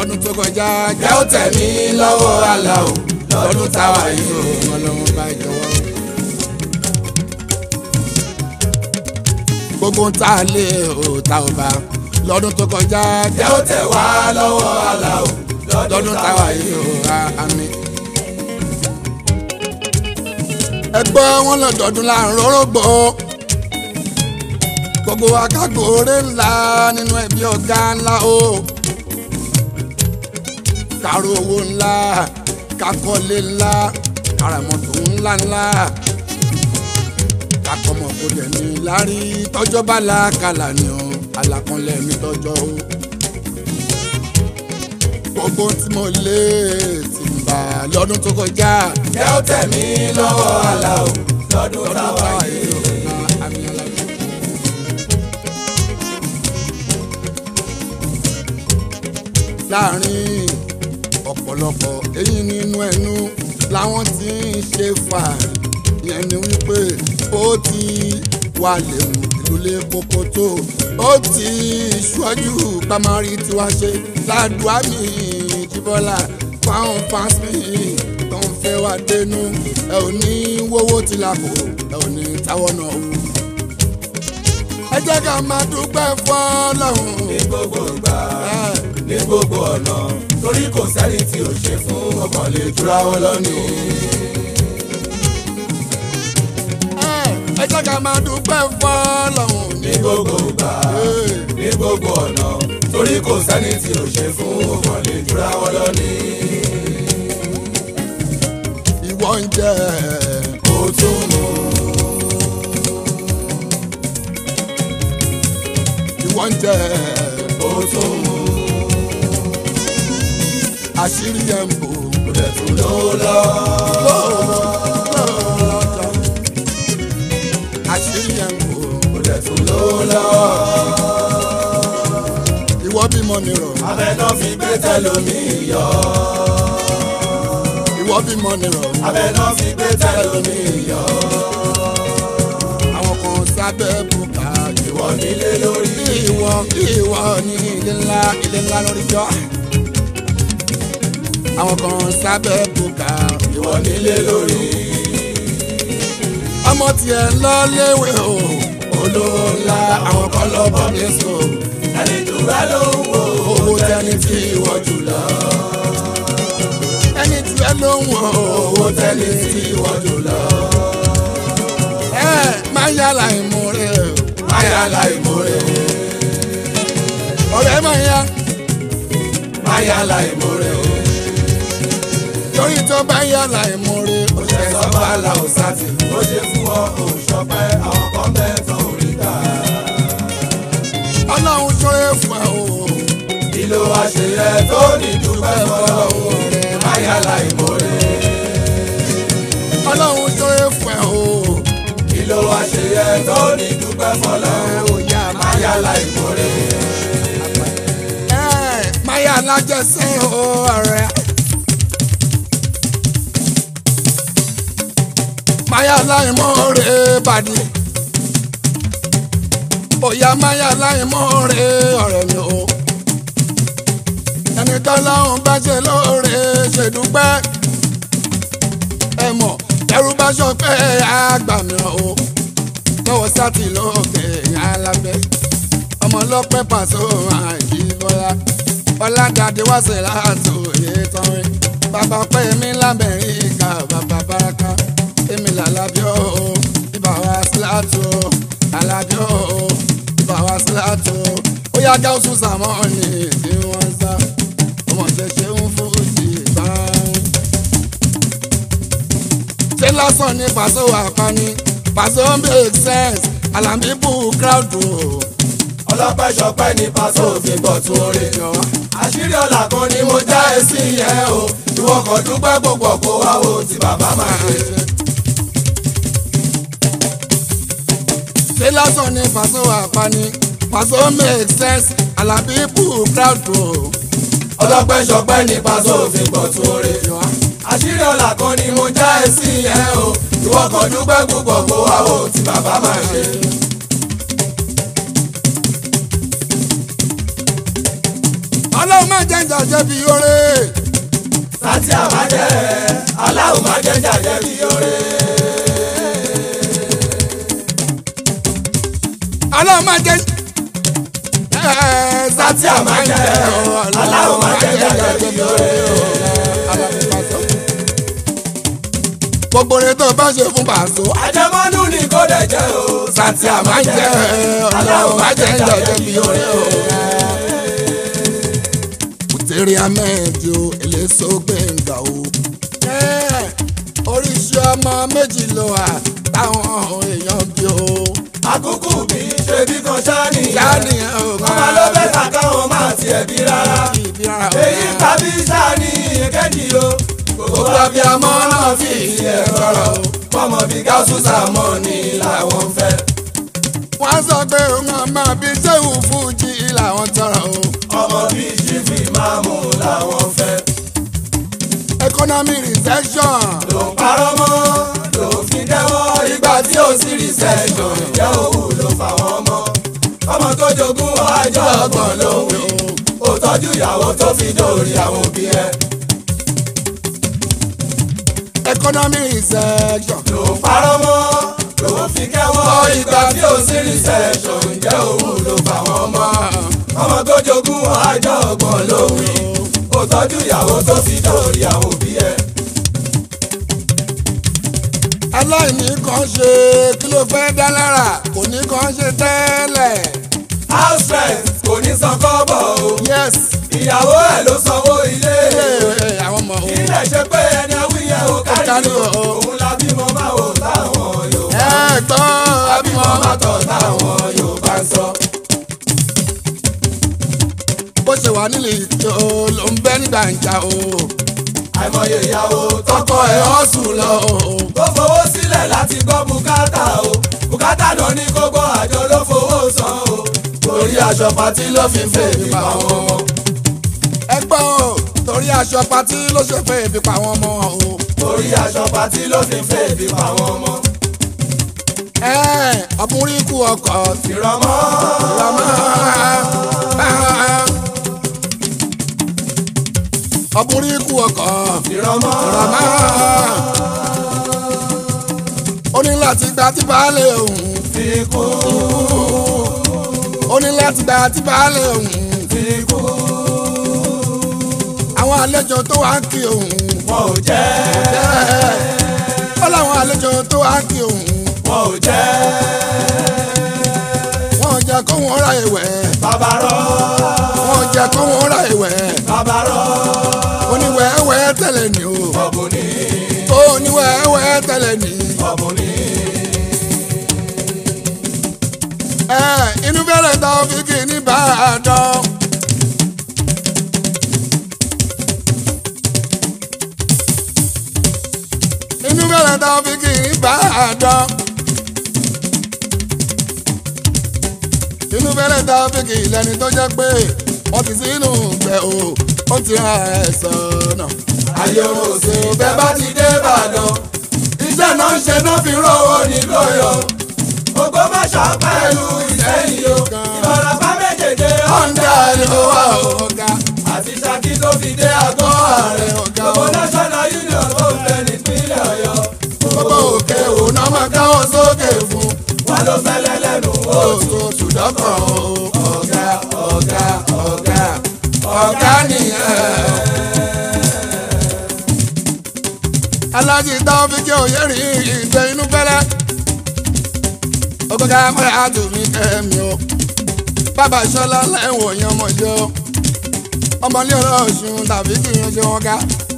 lọ́dún tó kọjá jẹ́ ó tẹ̀ mí lọ́wọ́ àlà o lọ́dún táwa yìí o. ọlọ́run bá jọ̀wọ́. gbogbo ń ta lé o ta ò bá lọ́dún tó kọjá jẹ́ ó tẹ̀ wá lọ́wọ́ àlà o lọ́dún táwa yìí o àmì. ẹgbẹ́ wọn lọ́dọọdún láàrin orógbó gbogbo akágbóore ńlá nínú ẹbí ọ̀gá ńlá o kárò owó ńlá kakọ́lé ńlá karamọ́tò ńlá ńlá kakọ́mọ kò dẹ̀ ní lárí tọ́jọ́ bá la kàlà ni o àlàkànlẹ̀ mi tọ́jọ́ o gbogbo tí mo lé ti ń bà lọ́dún tó kọjá jẹ́ ó tẹ̀ mí lọ́wọ́ àlà o lọ́dún táwa yìí o. àmì alábẹ́. láàrin ọ̀pọ̀lọpọ̀ èyí nínú ẹnu làwọn tí ń ṣe fàárì yẹn ni wípé ó ti wà léwu ìlú lé koko tó ó ti ṣíwájú pamari tiwa ṣe ládùá mi jíbọ́lá fáwọn fans mi tó ń fẹ́ wá dénú ẹ ò ní wówó tí la kò ẹ ò ní táwọ́ náà wò. ẹ jẹ́ ká máa dúpẹ́ fọ́lọ́hún. ní gbogbo ìgbà ní gbogbo ọ̀nà torí kò sẹ́ni tí ò ṣe fún ọkàn lè jura wọn lọ́nìí. ẹ jẹ́ ká máa dúpẹ́ fọ́lọ́hún. ní gbogbo ìgbà ní gbogbo ọ̀nà torí kò sẹ́ni tí ò ṣe fún ọkàn lè jura wọn lọ́nìí. ìwọ ń jẹ ó tún mú ìwọ ń jẹ ó tún mú àṣírí ẹ̀ ń bò. kò dẹ̀ tún ló lọ. àṣírí ẹ̀ ń bò. kò dẹ̀ tún ló lọ. ìwọ bímọ nìrọ̀ abẹ náà fi gbé tẹlomi yọ. ìwọ bímọ nìrọ̀ abẹ náà fi gbé tẹlomi yọ. àwọn kan sábẹ́ bùkà ìwọ nílé lórí. ìwọ ìwọ ní ilé ńlá ilé ńlá lórí jọ. àwọn kan sábẹ́ bùkà ìwọ nílé lórí. ọmọ tiẹ̀ ń lọ léwe o olówó ńlá àwọn kan lọ bọ́ mi sùn ẹni jù rẹ ló ń wo owó tẹni tí ìwọ jù lọ. ẹni tí ẹ ló ń wọ owó tẹni tí ìwọ jù lọ. ẹ máa yàrá ìmúre o. máyà láìmórè ọ̀rẹ́ máa ya máyà láìmórè o. torí tó bá yàrá ìmúre o. ṣe sọ́ba la ò sátì ó ṣe fún ọ òṣọpẹ́ àwọn kan mẹ́tàn orí ká. ọlọ́run ṣoore fún ẹ o. kí ló wá ṣe yẹ tó ní dúpẹ́ fọlọ́hún máyà láìmórè. ọlọ́run ṣoore fún ẹ o. kí ló wá ṣe yẹ tó ní dúpẹ́ ẹ fọlọ́hún ò yá máyà láìmórè. ẹ máa yà lájẹsẹ́ o ọ̀rẹ́. máa yà láìmúre bàdí. òyà máa yà láìmúre ọ̀rẹ́ mi o. ẹni tọ́lọ́run bá ṣe lóore ṣèdúpẹ́. ẹ mọ̀ ẹrú bá sọ pé àgbà mìíràn o. lọ́wọ́ sátì lókè yàrá lábẹ́ ọmọ ọlọ́pẹ́ pàṣẹ àìjí bọ́lá ọ̀làdàdé wá sí láti òye tọrin bàbá pẹ́ mi lábẹ́rin ìka bàbá baraka èmi làlábí o ibà wá sí láti o làlábí o ibà wá sí láti o ó yá gáúsù sàmọ́ọ̀nì tí wọ́n sá ọmọ ṣẹṣẹ ń fún sí ìbáraẹni ṣé lásán ní pàṣẹ wà pa ni pàṣẹ ó make sense àlàmì bù crowd o ọlọ́pẹ́ ṣọpẹ́ ní pàṣẹ òfin bọ̀ tún orí. àṣírí ọ̀la kan ni mo já ẹ sí yẹn o ìwọ kan dúpẹ́ gbogbo kó wá wo tí bàbá máa ṣe. ṣé lásán ní pàṣẹ wà pa ni pàṣẹ ó make sense àlàbí bù crowd o. ọlọ́pẹ́ ṣọpẹ́ ní pàṣẹ òfin bọ̀ tún orí. àṣírí ọ̀la kan ni mo já ẹ sí yẹn o ìwọ kan dúpẹ́ gbogbo kó wá wo tí bàbá máa ṣe. ọlọ́run má jẹ́ jàjẹ́ bí oore. sátì àmájẹ́ aláwọ̀ má jẹ́ jàjẹ́ bí oore. ọlọ́run má jẹ́. sátì àmájẹ́ aláwọ̀ má jẹ́ jàjẹ́ bí oore. gbogbo rẹ tó bá ṣe fún pàṣọ. àjẹmọ́nú ni kò dẹ̀ jẹ́ o. sátì àmájẹ́ ọlọ́run má jẹ́ jàjẹ́ bí oore. Kùtẹ́rì Ahmed o eléso gbẹ̀ngà o. oríṣi ọmọ méjì ló wà táwọn èèyàn bí o. àkókò bí ṣe bí kan ṣáàní. Ṣáàní ẹ̀ ò ọmọ ló bẹ́ ta káwọn máa tiẹ̀ bí rárá. ìbí ara o. èyí tàbí ṣáàní èkejì o. gbogbo abiyamọ náà fi ìyẹn tọrọ o. fọmọ bí gáúsù sàmọ ni làwọn fẹ́. wọ́n sọ pé wọ́n máa bí sẹ́wù fújì làwọn tọrọ o. ọmọ bíi ṣífì máa mú làwọn fẹ́. economic recession ló ń parọ́ mọ́ ló fi dẹ́wọ́ ìgbà tí ó sì rí sẹ́jọ́ ìjẹ́ òwú ló fà wọ́n mọ́. ọmọ tó jogún ọjọ́ ọgbọ̀n ló wí ó tọ́jú ìyàwó tó fi dórí àwọn òbí ẹ̀. economic recession ló ń parọ́ mọ́ ló fi kẹ́wọ́ ìgbà tí ó sì rí sẹ́jọ́ ìjẹ́ òwú ló fà wọ́n mọ́. ọmọ tó jogún ọjọ́ ọgbọ̀n ló wí ó tọ́jú ìyàwó tó fi dórí àwọn òbí ẹ̀. aláìní kan ṣe kí ló fẹ́ dá lára kò ní kan ṣe tẹ́lẹ̀. house rent kò ní san kọ́bọ̀ o. yes ìyàwó ẹ̀ ló sanwó ilé. ee àwọn ọmọ o. ilé ṣe pé ẹni awíyẹ ò kárí kárí o. o. òun la bímọ máa wò táwọn Yorùbá. ẹ̀gbọ́n abímọ abímọ máa tọ̀ táwọn Yorùbá ń sọ. bó ṣe wà nílé ìjọ ló ń bẹ́ ní gbàǹjà o. àìmọye ìyàwó tọkọ ẹ̀ hustle lọ o. tó fowó sílẹ̀ láti gbọ́ bùkátà o. bùkátà náà ní kó gbọ́ àjọ ló fowó san o. torí aṣọ pàtí ló fi fèmí pa wọn mọ́. ẹ̀gbọ́n o torí aṣọ patí ló ṣe fẹ́ fi pa àwọn ọmọ o. torí aṣọ pàtí ló fi fèmí pa wọn mọ́. ẹ̀ ọkùnrin kú ọkọ̀ ìrọmọ́ tìrọmọ́. ọkùnrin kú ọkọ̀ ìrọmọ́ tìrọmọ́. ó ní láti gba tí baálé òun. fi kú ó ní láti gba tí baálé òun. fi kú àwọn àlejò tó wá kí òun. wọn ò jẹ́ ó láwọn àlejò tó wá kí òun. wọn ò jẹ́ wọn ò jẹ́ kó wọn ra ìwẹ̀. bàbá rọ wọn ò jẹ́ kó wọn ra ìwẹ̀. bàbá rọ oníwẹ̀ẹ́wẹ̀ tẹ̀lé ni o. ọ̀bùn ní oníwẹ̀ẹ́wẹ̀ tẹ̀lé ni. ọ̀bùn ní ẹ inú bẹ̀rẹ̀ tó fi kì í ní Ìbàdàn. inú bẹ̀rẹ̀ tó fi kì í ní Ìbàdàn. inú bẹ̀rẹ̀ tó fi kì í lẹ́ni tó jẹ́ pé wọ́n ti sínú gbẹ̀ o ó ti ra ẹ̀ sọ̀nà. ayé oró ṣe bẹ́ẹ̀ bá ti dé Ìbàdàn iṣẹ́ náà ń ṣe náà fi rówó nílò yọ Ògbómọ̀ṣọ́ pẹ̀lú Ìṣẹ́yìn o Ìbàràpá méjèèjì ọ̀ndà ni ó wà ọ̀gá. àti Ṣakí tó fi dé àgọ́ ààrẹ gbogbo national union tó ń bẹ nípínlẹ̀ Ọ̀yọ́ gbogbo òkè òun náà máa káwọ́ sókè fún. wọn ló fẹ́lẹ́ lẹ́nu ó oṣù ṣùdọ́kàn o. ọ̀gá ọ̀gá ọ̀gá ọ̀gá nìyẹn. alájí táwọn fi jẹ́ òye rí ìgbẹ́ inú fẹ́lẹ́. ọgọ́gá mọ́ra àtúnmí kẹ́mi o. bàbá ìṣọ́lá lẹ́wọ̀n yẹn ọmọ ìjọ. ọmọlé ọ̀rọ̀ ọ̀ṣun tàbí kí n ṣe wọn ká.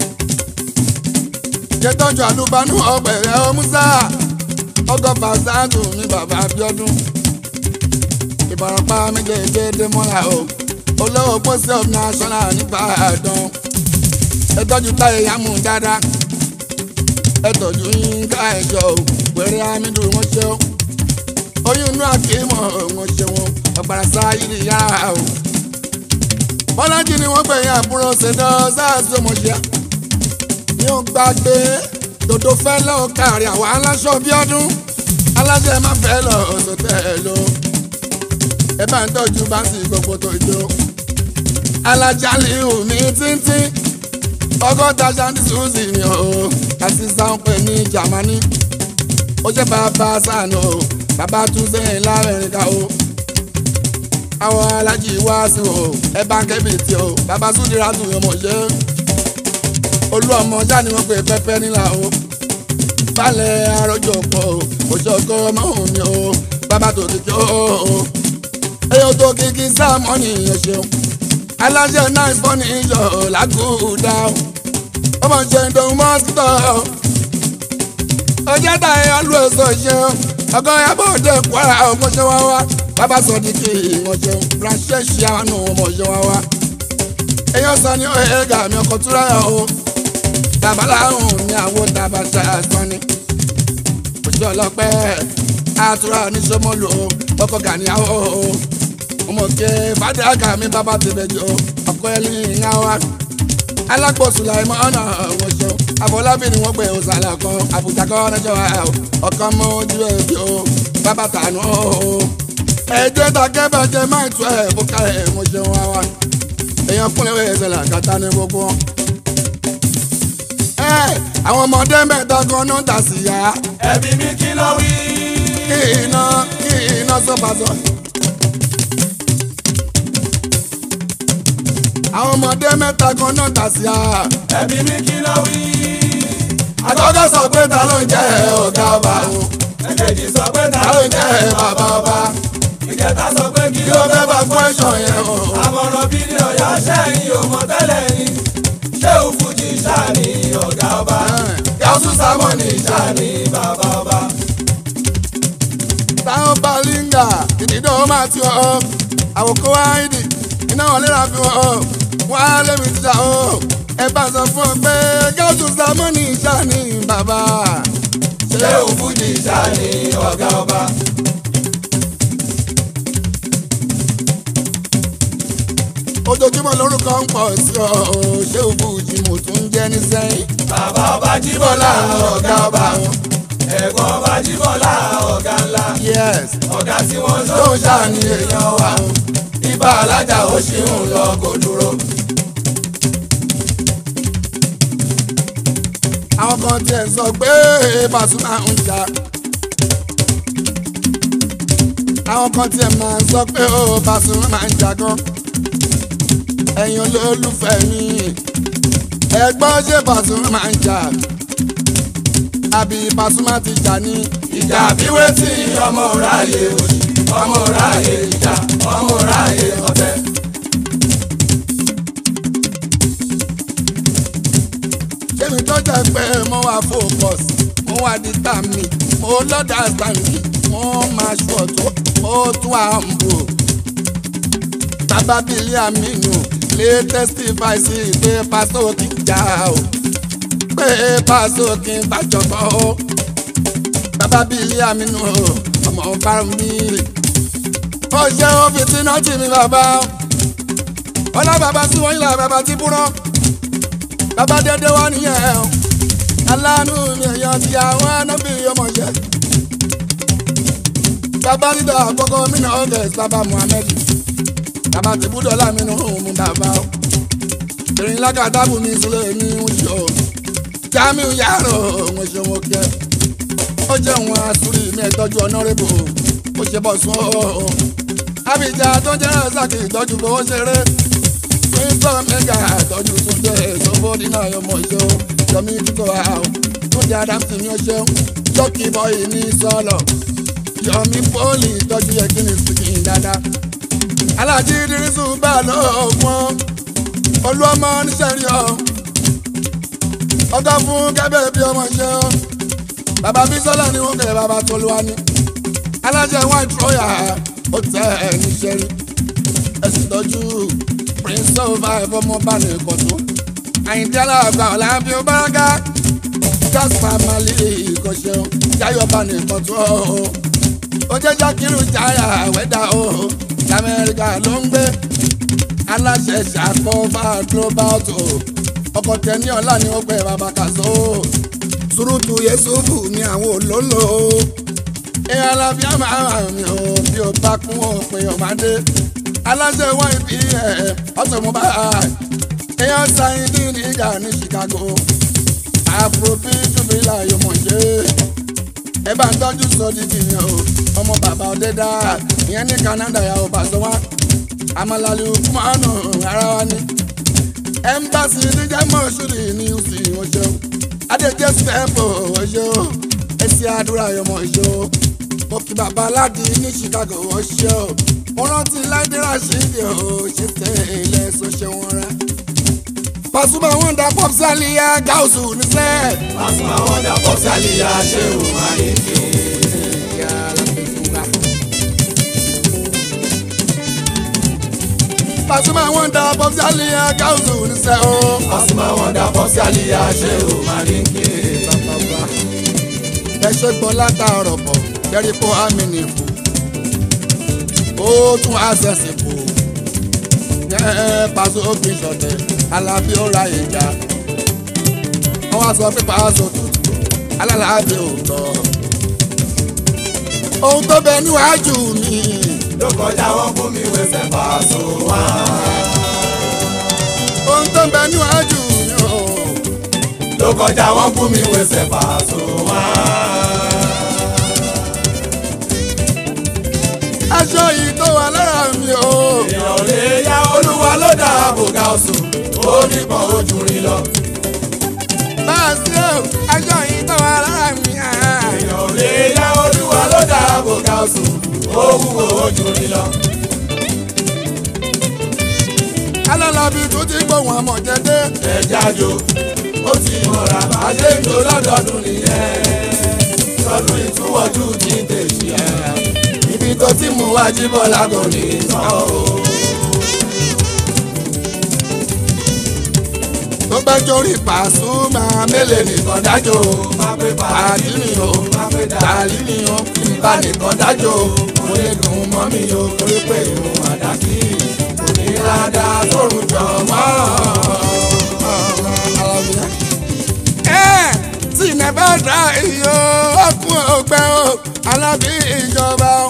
jẹ́tọ́jú àlùbánú ọ̀pẹ̀rẹ̀ ọmúsá ọgọ́fà sáàtù ní bàbá Abíọ́dún Ìbàràpá méjèèjì Démọ́lá o olówó pósí of national nìbàdàn ẹ tọ́jú táyé yámú dáadáa ẹ tọ́jú yínká ẹ̀jọ̀ o pẹ̀rẹ́ amídù wọn ṣe o oyún inú àkímọ̀ wọn ṣe wọn ọ̀gbàrà sáyìrì yára o bọ́lájì ni wọ́n gbẹ̀yìn àbúrò ṣèdọ́ sáàsì ọmọṣẹ́ ní ó gbàgbé dòdò fẹ́ lọ́ọ́ kárí àwọn aláṣọ bí ọdún aláṣẹ má fẹ́ lọ ọ̀sọ̀ tẹ̀ ẹ lọ ẹ bá ń tọ́jú báńsì gbogbo tó jó alájálì omi títí ọgọ́ta ṣáàtì ṣùṣì mi o àti sáńpẹ ní Jámánì ó jẹ́ bàbá sànù o bàbá tún sẹ́yìn láàrin ká o àwọn alájì wá sí o ẹ bá kẹ́bìtì o bàbá súndìrà tún yọmọ ṣe olú ọmọ já ni wọ́n pè pẹ́pẹ́ nílà o balẹ̀ arọ́jọ pọ̀ o òṣòkò ọmọ mi o bàbá tó ti jọ o èyí tó kìkì sáàmọ́ nìyẹn ṣeun aláṣẹ náà fọ́ ní iyọ̀ làgùdà o ọmọ ṣe ń dòun mọ́sítọ̀ ọjọ́ tá ẹ ọlú èso ṣeun ọgọ́ yàbọ̀ òde kwara ọmọ ṣe wá wá bàbá sọ di kí ìwọ̀n ṣeun ránṣẹ́ ṣe àwọn ọmọ ṣe wá wá èèyàn sọ ní ọ̀hẹ́gà mi ọkọ̀ túra o babaláhùn ní àwọn tabata sọ́ni òṣìṣẹ́ ọlọ́pẹ́ àtúrà oníṣọ́mọ́lò ọkọ̀ gàníyàwó ọmọkẹ́ fàdákà mi bàbá tẹ̀lẹ́jọ ọkọ̀ ẹ̀lì ìyá wa alákòóso láìmọ́ ọ̀nà ọ̀wọ̀ ṣeun àfọlábí ni wọ́n gbé òsàlẹ̀ kan àbújá kọ́ ọ̀nàjọ́ ọkọ̀ mọ́ ojú ẹ̀bí o bàbá tànú o ẹ̀jẹ̀ takẹ́ bàjẹ́ máì tún ẹ̀ bùkà ẹ̀ mo ṣeun wa wa èèyàn kúnlẹ̀ wẹ̀ ṣẹlẹ̀ àkàtà ní gbogbo wọn àwọn ọmọdé mẹ́ta kan náà tà sí ya. ẹbí mi kí ló wí. kí iná kí iná sọ́pàṣọ. àwọn ọmọdé mẹ́ta kan náà tà sí ya. ẹbí mi kí ló wí. àkọ́kọ́ sọ pé ta ló ń jẹ́ ọ̀gá ọba o. èkejì sọ pé ta ta ló ló ń ń jẹ́ jẹ́ bàbá ọba. ìkẹta sọ pé kí kí ló ló fẹ́ bá kwẹ́sọ̀n yẹn o. àmọ̀ràn bí ní ọ̀yá sẹ́yìn ò mọ̀ tẹ́lẹ̀ ni ṣé òfújì ṣáà ní ọ̀gá ọba gáúsù sámọ́nì ṣáà ní bàbá ọba. táwọn balinga ìdídọ́ máa ti wọ̀ ọ́ àwòkọ́ wáìdì iná wọn lè ra fi wọ̀ ọ́ wọ́n á lémi tíjà ọ́ ẹ bá sọ fún ọ pé gáúsù sámọ́nì ìjà ní bàbá. ṣé òfújì ṣáà ní ọ̀gá ọba. ojoojúmọ́ lórúkọ ń pọ̀ sí ọ ò ṣé òfújì mo tún jẹ́ ní sẹ́yìn. bàbá ọba jíbọ́lá ọ̀gá ọba ẹ̀gbọ́n ọba jíbọ́lá ọ̀gá ńlá yes ọ̀gá tí wọ́n tó ló ń ṣàní èèyàn wa o. ibà alájà ó ṣì ń lọ kó dúró. àwọn kan tiẹ̀ sọ pé Pasuma ń jà. àwọn kan tiẹ̀ máa ń sọ pé ó Pasuma máa ń jà gan. ẹ̀yin olólùfẹ́ mi ẹgbọ́n ṣé Pasuma máa ń jà. àbí Pasuma ti jà ní. ìjà bíwé tí ọmọ ráàyè òṣì ọmọ ráàyè ìjà ọmọ ráàyè ọ̀tẹ̀. Kémi tó jẹ́ pé mo wà focus, mo wà determine, mo lọ́dà stanley, mo máa ṣọ̀ tó, mo tún wà humble. Bàbá Bílí Aminu lè testify sí pé pásó kì í jà o, pé pásó kì í bàjọ́bọ̀ o. Bàbá Bílí Aminu o, ọmọ bárùn mi. Ó ṣe ó fi tí náà jì mí bàbá. Ọlá bàbá sí wọ́n yìí là bàbá ti búrọ́ bàbá dédé wá nìyẹn o aláàánú mi èèyàn ti àwọn anábì ọmọọṣẹ bàbá dídá àkọ́kọ́ mínà august bàbá muhammed bàbá tìbúdọ̀ lámínú òun bàbá o ìrìn lákàtàbù mi sílẹ̀ ní oṣù o jamiu yàrá òun ṣòwò kẹ ó jẹ́ òun àsúrì mi ẹ̀tọ́jú ọ̀nàrẹ́bù ó ṣe bọ̀ sún o abidjan tó jẹ́ ẹ̀sàkì ìtọ́jú fowó ṣeré Princeton mega àtọ́jú túnde sọ́fọ́dí náà yọmọ ìṣó yọmí kíkọ́ àwọn túnde adamsi ní ọṣẹ́ lọ́kì bọ́ọ̀yì ní sọ́ọ̀lọ̀ yọmí pọ́ọ̀lì ìtọ́jú yẹ kí ni sìkìn dáadáa. alájí idirisu bá lọ́ọ̀gbọ́n olú ọmọ níṣẹ́rí ọ ọgọ́ fún kẹ́bẹ́ bí ọmọ ṣe ọ bàbá bísọ́lá ni wọ́n kẹ́ bàbá tolúwa ní alájẹ white royal ó tẹ ẹ̀ níṣẹ́rí ẹ̀sìn tọ́jú prince of five ọmọ bá ní ìkọ̀tún àyìndí aláàgbà ọ̀làbí ọbarágá jasper mali ìkọ̀ṣẹ́ jáyọ̀ bá ní ìkọ̀tún ọ̀hún ó jẹ́ jákìrù jáyà wẹ́dà ọ̀hún lamẹ́ríkà ló ń gbé aláṣẹ ṣàkófà global tó ọkọ̀ tẹ̀ní ọ̀la ni ó pẹ́ bàbá kàṣó surutu yesufu ní àwọn olólo ẹ̀ alábíàmà mi ò bí o bá kún òpin ọ̀mádé aláṣẹ wọn ibi ẹ ọsọ mo bá èèyàn sáyìn dín ní ìjà ní Chicago afrobeat jubila yóò mọ̀ ṣe ẹ bá ń tọ́jú sọ dídì yẹn o ọmọ bàbá ọdẹ́dá ìyẹn ní Canada yà ó bá sọ wá amalali kumanu ara wa ni ẹmbasi níjà mọ́ṣúrì ní usi ọjọ́ adéjẹ́ sẹ́pọ̀ ọjọ́ ẹsì àdúrà yọmọ ọjọ́ òkè bàbá aládì ní Chicago ọjọ́ mo rántí láìdé rashidi ọ̀ ṣe tẹ̀ ilẹ̀ ṣọṣẹ́ wọn rẹ. Pasuma wọn da pop saliya gausu níṣẹ́. Pasuma wọn da pop saliya ṣé o máa ní kí. Pasuma wọn da pop saliya gausu níṣẹ́ o. Pasuma wọn da pop saliya ṣé o máa ní kí. ẹ ṣe gbọ́ látàárọ̀ bọ̀ kẹ́rí kó àmì nìkú ó tún àṣẹ̀ṣì kù ẹ Paso òfin ṣọ̀tẹ̀ alábí ó ra ìjà wọ́n wá sọ pé Paso tutù alálàábí ò lọ. ohun tó bẹ níwájú mi ló kọjá wọn fún mi wẹsẹ̀ Paso wá. ohun tó bẹ níwájú mi o ló kọjá wọn fún mi wẹsẹ̀ Paso wá. aṣọ yìí tó wà lára mi o èèyàn lè ya olúwa ló dá àbògá ọ̀sùn ó nípọn ojú rí lọ. bá a ṣe o aṣọ yìí tó wà lára mi. ah. èèyàn lè ya olúwa ló dá àbògá ọ̀sùn ó wúwo ojú rí lọ. alálàbí tó ti gbóhùn àmọ̀ jẹ́dẹ́. ẹja jo ó ti mọ̀ra bá a ṣe ń jo lọ́dọọdún nìyẹn lọ́dún ìtúwọ́jú ti tèṣì ẹ̀ ibi tó ti mú wájú bọ́lá kò ní tán o. tó bá jórí Pasuma mélèé nìkan dájọ́ má pé pàdí mi o má pé dà dàlí mi o kí n bá nìkan dájọ́ mo lè dùn mọ́ mi o torí pé ìrùn àdàkì kò ní ládàá tóorùn jọ mọ́. ẹ tí nẹ́bà dá iyo ọkùn ọgbẹ́ o alábí ìjọba o.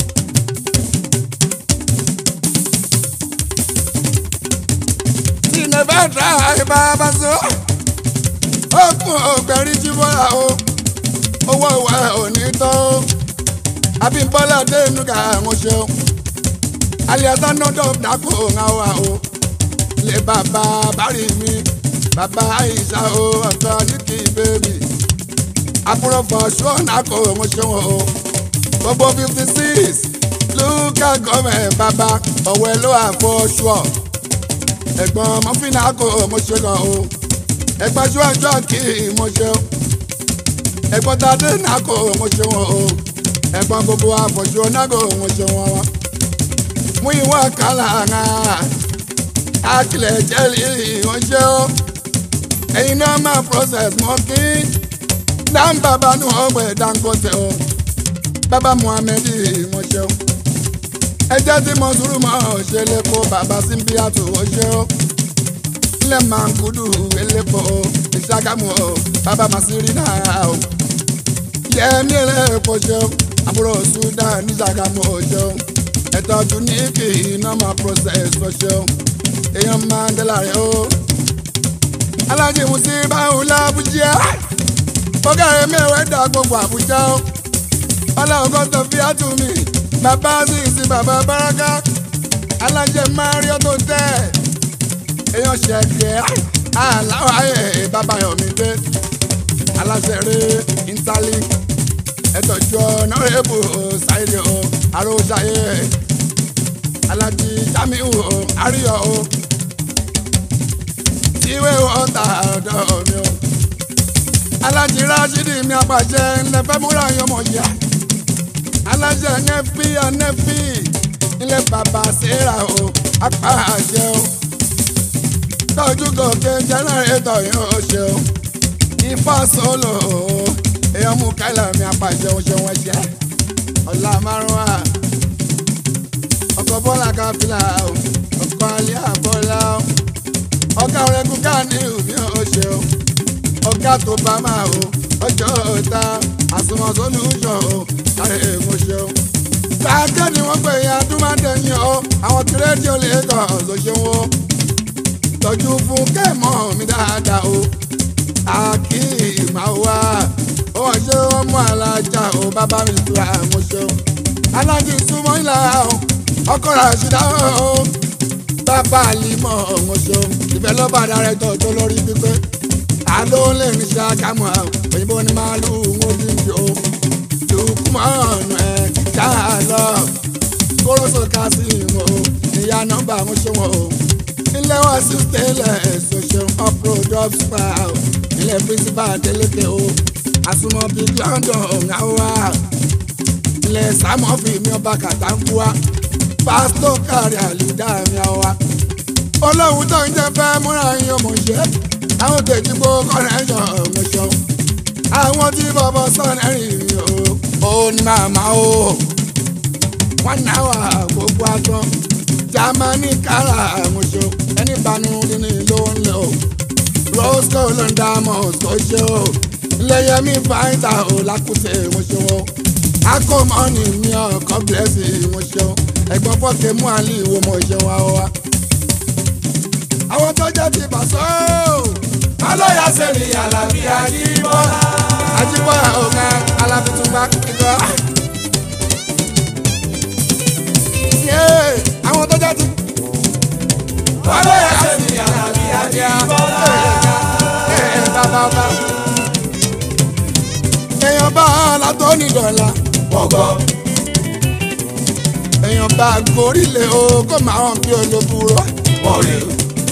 tí nẹ́bà dá ìbára so ọkùn ọgbẹ́ rí jíbọ́lá o owó ìwà òní tó Abímbọ́lá Adénúgà àwọn ṣeun alias anodom dako ńawa o lè bàbá bari mi bàbá Aisha o ọ̀tọ̀ níkì bèbí àbúrò fọṣọ nàkó mo ṣeun o gbogbo fifty six local government bàbá ọ̀wẹ́ ló àfọṣọ ẹ̀gbọ́n mọ́fínà kò mo ṣe gan o ẹ̀gbọ́n ṣọ́ọ̀ṣọ́ kì í mo ṣeun ẹ̀gbọ́n tadé nàkó mo ṣeun o ẹ̀gbọ́n gbogbo àfọ̀ṣọ nàkó mo ṣeun wọn mú ìwọ̀n kálá ńà akilẹ̀ jẹ́lì ìránṣẹ́ ó ẹ̀yin náà máa process mọ́ kí dán bàbá nù ọgbẹ́ Dangote ó bàbá Muhammed ìránṣẹ́ ó ẹjẹ́ tí mo sùúrù mọ́ ṣe lẹ́kọ̀ọ́ bàbá Simbiatu ọṣẹ́ ó ilẹ̀ mankudu elépo ìṣàgámù ó bàbá Masiri náà ó yẹ́mi ẹlẹ́pọ̀ ṣe ó àbúrò Sudan ní ìṣàgámù ọṣẹ́ ó ẹ̀tọ́jú ní kì í iná máa process ọṣẹ́ ó èèyàn Mandela rẹ̀ ó. alájí musi báwo lábújá ọgá rẹ̀ mẹ́wàá dá gbogbo àbújá ó. ọlọ́ọ̀gọ́ tó fi àtúmí bàbá sì sí bàbá báràká alájẹ mario tó tẹ̀. èèyàn ṣẹ̀kẹ́ aláwọ̀ ayé bàbá yomi dé. aláṣẹ rẹ̀ interlink ẹ̀tọ́jú ọ̀nà rẹ̀ bù ṣáìlì ó àròṣàyè alájí jamiu o àríyọ o ìwé ọ̀tá ọ̀dọ̀ mi o alájí rashidi mi apàṣẹ ńlẹ fẹ́ múra yọmọ yá alájẹ nẹfí anẹfí ilé bàbá sẹ́ra o apàṣẹ o tọ́jú gòkè jẹ́nẹ́rétọ̀ yóò ṣe o ifá solo o èèyàn mú kálá mi apàṣẹ o ṣe wọ́n ṣe ọ̀la márùn-ún à ọkọ̀ bọ́lá káfíńlá o ọkọ̀ alẹ́ àbọ̀lá o ọ̀gá ọ̀rẹ́gun ká ní ìhùmí ọ̀ṣẹ́ o ọ̀gá tó bá máa o ọjọ́ ọ̀tá àsùnwọ̀n sólùṣọ̀ o káre èèmọ̀ ṣe o. káàkiri wọ́n pè yín adúmọ̀dẹ́yìn o àwọn tí rédíò lè kàn ló ṣe wọ́n tọ́jú fún kẹ́mọ́ mi dáadáa o àkìmáwá ó wọ́n ṣe wọ́n mú alájà o bàbá mi tura mo ṣeun alájì súnmọ́ ìlà o ọkọ̀ rà ṣìdá o bàbá àlìmọ̀ mo ṣeun ìfẹ́lọ́bà dárẹ́tọ̀ tó lórí pípé àló lè ní ṣàkámọ́ òyìnbó ni màálù wọn bí mi o lukumanu ẹ ṣáà lọ kóró kásìmù o ìyá nọ́mbà mo ṣe wọn o ilé wa sí tẹ́lẹ̀ ṣoṣo uproad spa o ilé principal adeleke o àsùnmọ̀ big london ọ̀gáwá ilé sàmọ́fì mi ọba kàtàkùwá pásítọ̀ kárí àlùdá mi àwa olóhùn tó ń jẹ fẹ́ múra yín ọmọ ṣe àwọn kejì gbó kọ́nẹ́ṣọ̀ ọmọ ṣeun àwọn tí bọ́bọ́ sọ̀rọ̀ rìn o ó ní màmá o wọ́n náà wà gbogbo agbọ́n jamani kára àmúṣe ẹni banu nínú ló ń lò roscoe ló ń dá moscow ṣe o iléyẹmí fáìtà ò lákùtè ìmúṣe o akọmọnì ní ọkọ bílẹ̀sì ìmúṣe o ẹ̀gbọ́n fọ́kẹ́ mú àlè ìwò mọ̀ ṣe wa wa. àwọn tó jẹ́ ti bàṣọ́ alóyà sẹ́mi alábí àjíbọ́lá. àjíbọ́lá ọ̀gá alábìtúgbà kíkọ́. àwọn tó jẹ́ ti alóyà sẹ́mi alábí àjíbọ́lá. bàbá ọba. èèyàn bá látọ́ ní dọ̀la. gbọ̀ngọ́ èèyàn bá gorílẹ̀ o kó máa hàn bí olóbùrọ̀. mọ̀rẹ́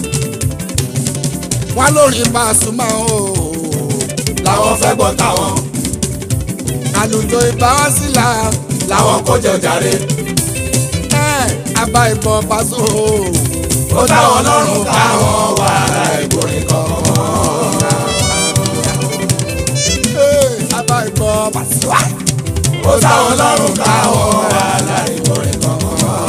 wọ́n lórí Pasuma o. làwọn fẹ́ gbọ́ táwọn àlùjọ ìbáwásílà làwọn kó jẹ jàre. ẹ̀ àbá ìbọn Paso o. ó táwọn lọ́rùn káwọn wà láìgbórin kankan. Ẹ̀, àbá ìbọn Pasuma. ó táwọn lọ́rùn káwọn wà láìgbórin kankan.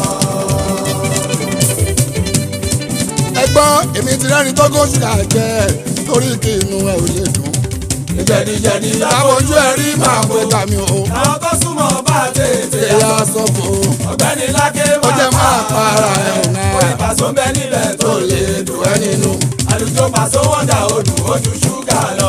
ẹgbọ́n èmi ti rẹ́ni tó kó ṣùkà jẹ torí kí inú ẹ ò lè dùn. ìjẹ̀díjẹ̀dí láwojú ẹ rí máa bọ ẹgbà mi o. àwọn tó súnmọ́ bá tètè ẹ̀yà sọ fún o. ọ̀gbẹ́ni lákè ó jẹ́ máa para ẹ̀ ò náà. orí Paso ń bẹ níbẹ̀ tó lè dùn ẹ́ nínú. àlùjọ Paso wọ́n dà odù ojú ṣúgà lọ.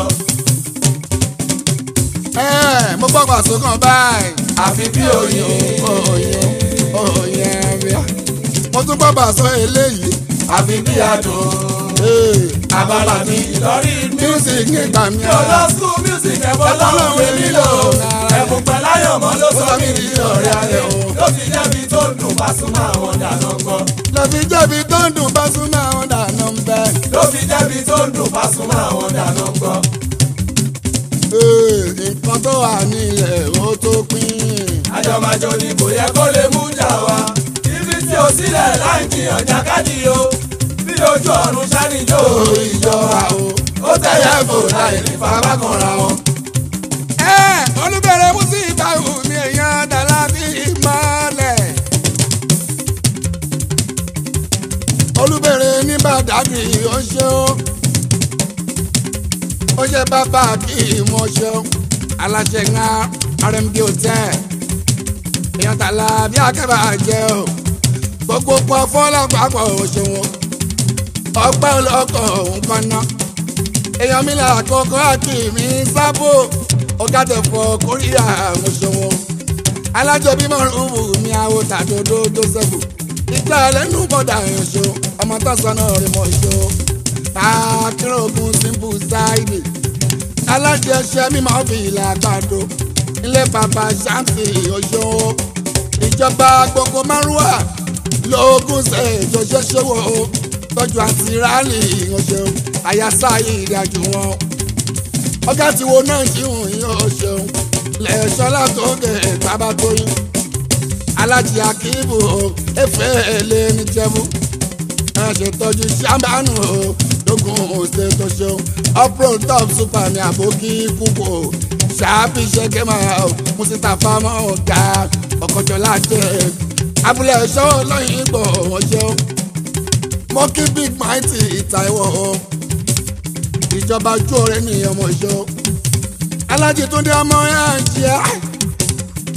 ẹ mo gbọ́ Paso kan báyìí. àfi bí oyin oyin oyin ẹ̀ríà. mo tún gbọ́ Paso eléyìí. àfi bí adùn. Ee, abala mi ìlọrí mi. music nígbà mi mi ò lọ school music ẹ̀fọ́ lọ́rùn èmi lò. ẹ̀bùn pẹ̀láyọ̀mọ́ ló sọ mí di ọ̀rẹ́ ayọ̀. ló fi jẹ́bi tó ń dùn Pasuma àwọn dànù gbọ́. lọ́fi jẹ́bi tó ń dùn Pasuma àwọn dànù ń bẹ́. ló fi jẹ́bi tó ń dùn Pasuma àwọn dànù gbọ́. Ee, nǹkan tó wà nílẹ̀ ó tó pín. àjọmọ̀jọ ni kò yẹ kó lè mú jà wá. ibi tí o sílẹ̀ láì jiyàn jákàdí o. bí ojú ọ̀run ṣáníjó ìjọba o. ó tẹ̀yẹ fò láì ní fapá kanra wọn. ẹ olùbẹ̀rẹ̀ mùsíbà mi èèyàn dàlá bí ìmọ̀lẹ̀. olùbẹ̀rẹ̀ ní bàdàgì ó ṣe ó ó ṣe bàbá kí mo ṣe ó aláṣẹ ńlá rmd hotel èèyàn dàlá bí akẹ́bà jẹ́ ó gbogbo pọ̀ fọ́lápapọ̀ òṣèwọ̀n ọgbẹ́ ọlọ́kọ̀ òun kan náà èèyàn mi là kọ́kọ́ àkìmí sábò ọ̀gá tẹ̀fọ́ kórìíra àwọn ṣòwò alájọbí mọ̀rùnmù mi àwọ̀ tàdódó tó sẹ́kù ìgbà lẹ́nu bọ̀dà ẹ̀ṣọ́ ọmọ tó sọnà rẹ̀ mọ̀ ṣọ́ akérògùn simple ṣáìdì alájẹsẹ mímọ́ fi ìlà àgbàdo ilé bàbá ṣáǹtì ọ̀ṣọ́ ìjọba gbogbo márùwà lóògùn ṣe ìjọṣẹ́ ṣòwò tọ́jú àti rálì ọ̀ṣọ́ àyàsá ìrìnàjò wọn ọgá tí wo náà jí hùn yín ó ṣeun lẹ́ẹ̀ṣọ́lá tó gẹ̀ bàbá tó yín alájí akíbù o efe èlé ní jẹ́bú ẹ ṣètọ́jú ṣàmbánù o lógún òṣè tó ṣeun upro top super ní àbókí kúkú o ṣáàbì ṣẹ́kẹ́ máa o mùsítà fámọ́ ọ̀gá ọ̀kọ̀jọ́ láti abúlé ẹ̀ṣọ́ lọ́yìn ìgbọ̀ wọ́n ṣeun mọ́kí big mighty ìtàìwọ̀ o ìjọba ojú ọ̀rẹ́ ní ọmọ ìṣó alájí túndé ọmọ ẹ̀ ń jẹ́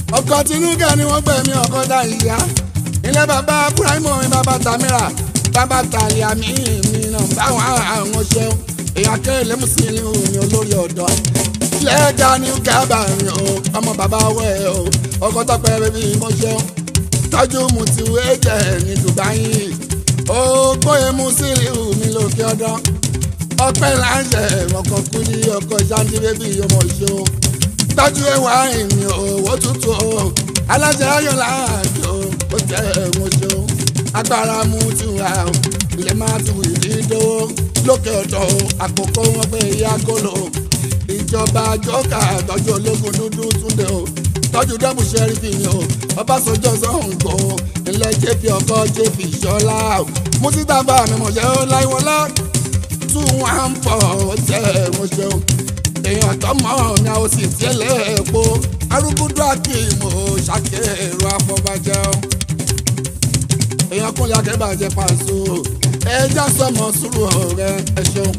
ọkọ̀ tinúkẹ́ ni wọ́n gbẹ̀mí ọkọ̀ dá ìyá ilé bàbá Ibrahimo mi bàbá Tamira bàbá Talia mi mi náà báwọn àwọn ṣeun èèyàn kéré mùsùlùmí mi olórí ọ̀dọ́ lẹ́ẹ̀dá ní kábà mi o ọmọ bàbá wẹ̀ o ọkọ̀ tọpẹ́ bẹ́bí mo ṣeun tọ́jú mu ti wé jẹ́ ní Dubai ó gbóyè mùsùlùmí mi lókè ọdọ́ ọpẹ́ láṣẹ ọkọ̀ kúdí ọkọ̀ ṣáńtì bẹ́bí ọmọ ṣeun tọ́jú ẹwà ìmì owó tútù o aláṣẹ ayọ̀ láàjò ó jẹ́ ẹ̀wọ̀n ṣo agbára mú ti wà o ilẹ̀ máa ti wù ní dówó lókè ọ̀dọ̀ o àkókò wọn pé ìyá gòlò ìjọba jọ́kà tọ́jú ológun dúdú túnde o tọ́jú dẹ́bù sẹ́rífì ni o ọbásanjọ́ sọ̀ǹgò ilẹ̀ jẹ́pì ọkọ̀ jẹ́pì ìṣọ́lá o mùsítàbà mímọ̀ṣẹ́ ó láìwọlá tún wà ń pọ̀ ó jẹ́ ẹ̀wọ̀n ṣeun èèyàn tọmọ ní àwọn sì tiẹ̀lẹ̀ epo arúgbódó àkìmọ ṣàkèrò àfọbàjẹ o èèyàn kúnlẹ̀ akẹ́bàjẹ́ pàṣẹ ẹja sọmọ sùúrù ọ̀rẹ́ ẹ ṣeun.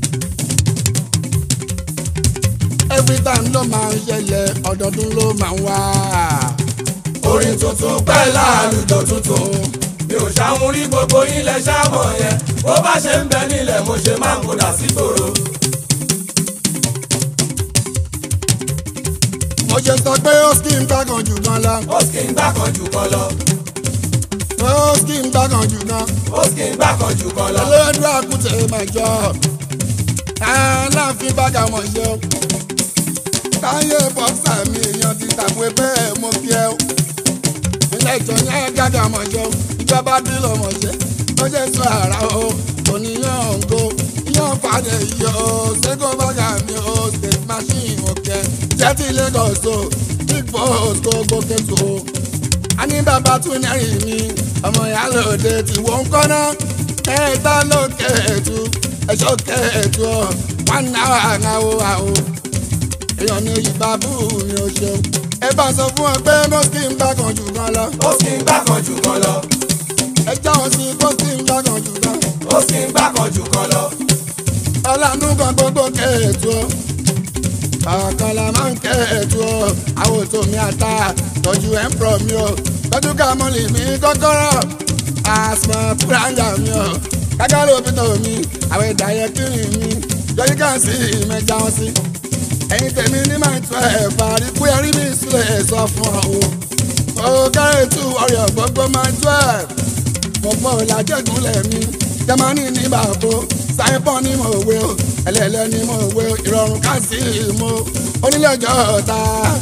every time ló máa ń ṣẹlẹ̀ ọdọọdún ló máa ń wá. orin tuntun pẹ́ láàlùjọ tuntun mi ò ṣàwọn rí gbogbo ilẹ̀ ṣàmọ̀ yẹn bó bá ṣe ń bẹ nílẹ̀ mo ṣe máa ń kódà sí tòrò. mo ṣe sọ pé ó kí n gbàgàn jù gan lọ. ó sì ń gbà kan jù kan lọ. ó kí n gbàgàn jù gan. ó sì ń gbà kan jù kan lọ. olóòdù àkùtẹ̀ máa jọ aláàfin bàgà mọ̀ ṣe o. táyé bọ́sà mi èèyàn ti tàpé bẹ́ẹ̀ mo kí ẹ o. ilé ìjọ yẹn gàgà mọ̀ ṣe o. ìjọba dúró mọ̀ ṣe. ó ṣe sọ àrà o. oníyàn òǹgó yàn fàdé yìí o. ṣégo bàgà mi o. state machine òkè. jẹ́tì Lagos o. big boss gbogbo kẹ́tù o. a ní bàbá tún nẹ́rìn mi. ọmọ ìyá lòdì tí wọ́n ń kọ́ náà. ẹ̀ẹ́dá ló kẹ́ẹ̀tù ẹ̀ṣọ́ kẹ́ẹ̀tù ọ̀ one hour àwọ̀ àwọ̀ èèyàn ní ìbábù mi ò ṣeun ẹ bá sọ fún ọ pé mọ́sí ń bá kan jù kan lọ ó sì ń gbà kan jù kan lọ. ẹ jáwọ́ sí mọ́sí ń bá kan jù kan ó sì ń gbà kan jù kan lọ. ọlànà kan gbogbo kẹ́ẹ̀tù ọ̀ ọ̀kànlá máa ń kẹ́ẹ̀tù ọ̀ àwọn ètò mi àtà tọ́jú ẹ̀ ń pọ̀ mi ọ̀ tọ́jú kàmọ́lì mi kọ́kọ́rọ́ àsmọ̀ púráńgà mi ọ̀ kákàlù òbítọ̀ mi àwọn ìdáyẹ kiri mi yọyí kan sí ìmẹ̀já wọn sí. ẹ̀yin tèmi ní máa tún ẹ̀ parí pé ẹrí mi sílẹ̀ sọ fún ọ o. ó kárẹ̀ tù ọ̀rẹ́ gbogbo máa tún ẹ̀. mo pọ̀ làjẹ̀gúnlẹ̀ mi jamani ní bàbá sáyẹ́pọ̀ ní mo wé o ẹlẹ́lẹ́ ní mo wé o ìrọ̀rùn ká sí mo onílẹ̀jọ́ ọ̀tá.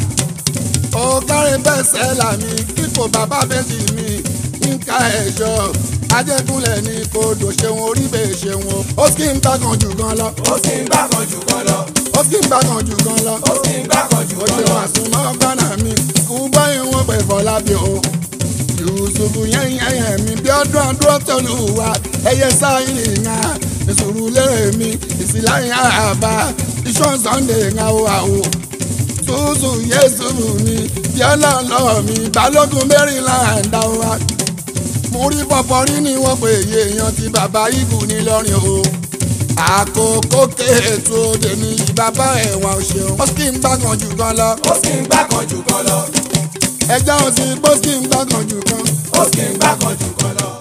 ó kárẹ̀ bẹ́ẹ̀ sẹ́là mi kíkò bàbá bẹ́ẹ̀ mi nǹka ẹ̀ṣọ́ ajẹ́kúnlẹ̀ ní kodò ṣeun orí bẹ́ẹ̀ ṣeun o. ó sì ń gbàgàn jù gan lọ. ó sì ń gbà kan jù kan lọ. ó sì ń gbàgàn jù gan lọ. ó sì ń gbà kan jù ó kan ṣe lọ. wà sún mọ́ gbọ́nà mi kú báyìí wọ́n pẹ̀ fọlá bí o. yusufu yẹn yẹn yẹn mi bí ọdún ọdún ọtọlù wa ẹyẹ sáyìn ìhà ìṣòro lérè mi ìsìláyìn àbá iṣan sunday ń àwọ àwọ tútù yéṣu mi bí ọlọ́ọ̀lọ́ mi balógun maryland àwa mo rí pọpọrí ni wọ́n pè é èèyàn ti bàbá ibù ní lọ́rin o àkókò kéètò òde ní bàbá ẹ̀wọ̀n ṣeun ó sì ń gbàgàn jù kan lọ ó sì ń gbà kan jù kan lọ. ẹjọ́ òsì bó sì ń gbàgàn jù kan ó sì ń gbà kan jù kan lọ.